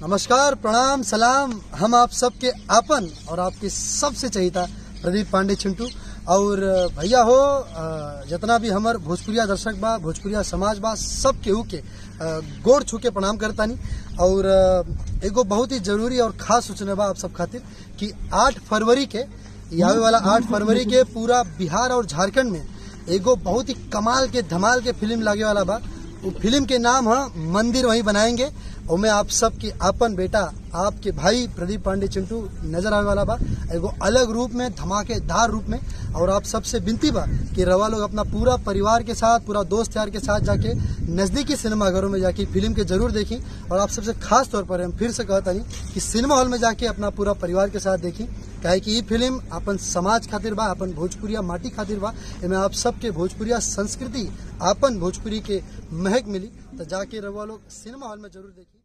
नमस्कार प्रणाम सलाम हम आप सबके आपन और आपके सबसे चहिता प्रदीप पांडे चिंटू और भैया हो अ, जितना भी हमर भोजपुरिया दर्शक बा भोजपुरिया समाज बा सब केहू के अ, गोड़ छू के प्रणाम करतानी और अ, एगो बहुत ही जरूरी और खास सूचना बा आप सब खातिर कि 8 फरवरी के ई आवे वाला 8 फरवरी के पूरा बिहार और झारखंड में एगो बहुत ही कमाल के धमाल के फिल्म लागे वाला बा वो फिल्म के नाम है मंदिर वहीं बनाएंगे और मैं आप सबके आपन बेटा आपके भाई प्रदीप पांडे चिंटू नजर आने वाला बा एगो अलग रूप में धमाकेदार रूप में और आप सबसे विनती बा कि रवा लोग अपना पूरा परिवार के साथ पूरा दोस्त यार के साथ जाके नजदीकी सिनेमा घरों में जाके फिल्म के जरूर देखी और आप सबसे खास तौर पर हम फिर से कहता नहीं कि सिनेमा हॉल में जाके अपना पूरा परिवार के साथ देखी काहे कि ई फिल्म अपन समाज खातिर बा अपन भोजपुरिया माटी खातिर बा एमे आप सबके भोजपुरिया संस्कृति आपन भोजपुरी के महक मिली तो जाके रवा लोग सिनेमा हॉल में जरूर देखी